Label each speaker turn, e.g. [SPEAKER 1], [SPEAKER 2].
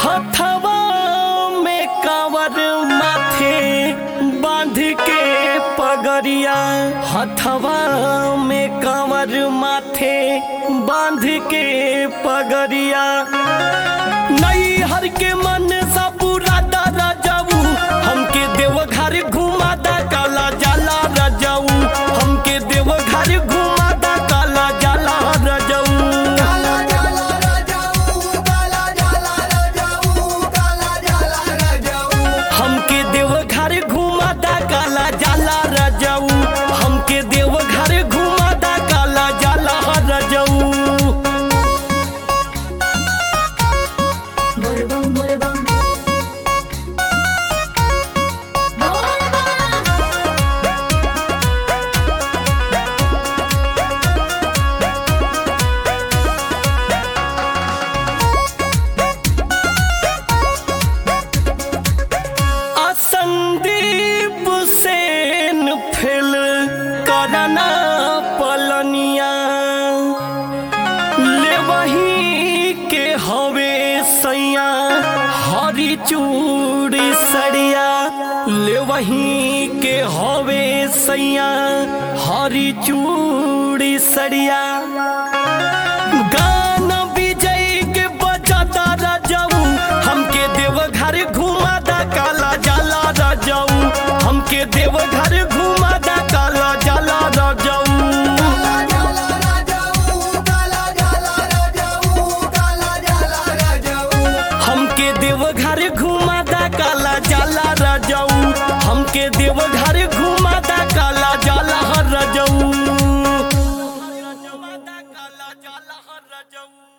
[SPEAKER 1] हथवा में कावर माथे बांध के पगरिया हथवा में कावर माथे बांध के पगरिया नई हर के मन सा पूरा दादा जाऊ हमके देवघर घुमा दा काला जाला रजाऊ हमके देवघर घुमा दा काला जाला रजाऊ
[SPEAKER 2] काला जाला राजाऊ काला जाला राजाऊ काला जाला राजाऊ
[SPEAKER 1] हमके देवघर घुमा दा काला जाला रजाऊ हमके देवघर घुमा दा काला जाला रजाऊ
[SPEAKER 3] Borbón, borbón.
[SPEAKER 1] असंदीप सेन फिल करना पलनिया ले वही के हवे सैया हरी चूड़ी सड़िया ले वही के हवे सैया हरी चूड़ी सड़िया गाना विजय के बजाता राजाऊ हमके देवघर घुमा दा काला जाला राजाऊ हमके देवघर घुमा दा काला जाला राजाऊ
[SPEAKER 2] काला जाला राजाऊ काला जाला राजाऊ काला जाला राजाऊ
[SPEAKER 1] हमके देवघर घुमा दा काला जाला राजाऊ हमके देवघर घुमा दा काला जाला राजाऊ काला जाला राजाऊ